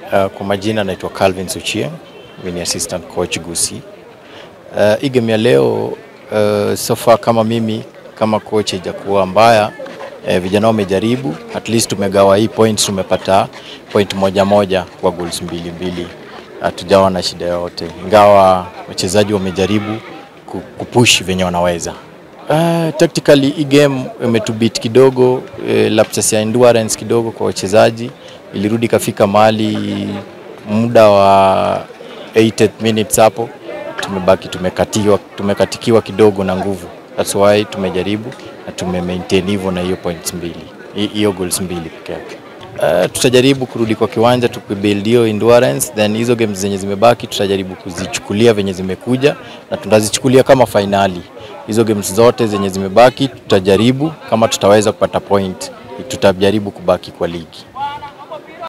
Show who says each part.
Speaker 1: Uh, kwa majina naitwa Calvin Suchieng, mimi ni assistant coach Gusii. Uh, hii game ya leo uh, so far kama mimi kama coach haijakuwa mbaya. Uh, vijana wamejaribu, at least tumegawa hii points, tumepata point moja moja kwa goals mbili mbili, hatujawa na shida yoyote, ingawa wachezaji wamejaribu ku- kupush venye wanaweza. Uh, tactically hii game imetubit kidogo, uh, lapses ya endurance kidogo kwa wachezaji, ilirudi kafika mahali muda wa 80 minutes hapo tumebaki tumekatiwa, tumekatikiwa kidogo na nguvu. That's why tumejaribu na tume maintain hivyo na hiyo points mbili, hi- hiyo goals mbili peke yake. Uh, tutajaribu kurudi kwa kiwanja tukibuild hiyo endurance, then hizo games zenye zimebaki tutajaribu kuzichukulia venye zimekuja na tutazichukulia kama fainali. Hizo games zote zenye zimebaki tutajaribu, kama tutaweza kupata point, tutajaribu kubaki kwa ligi.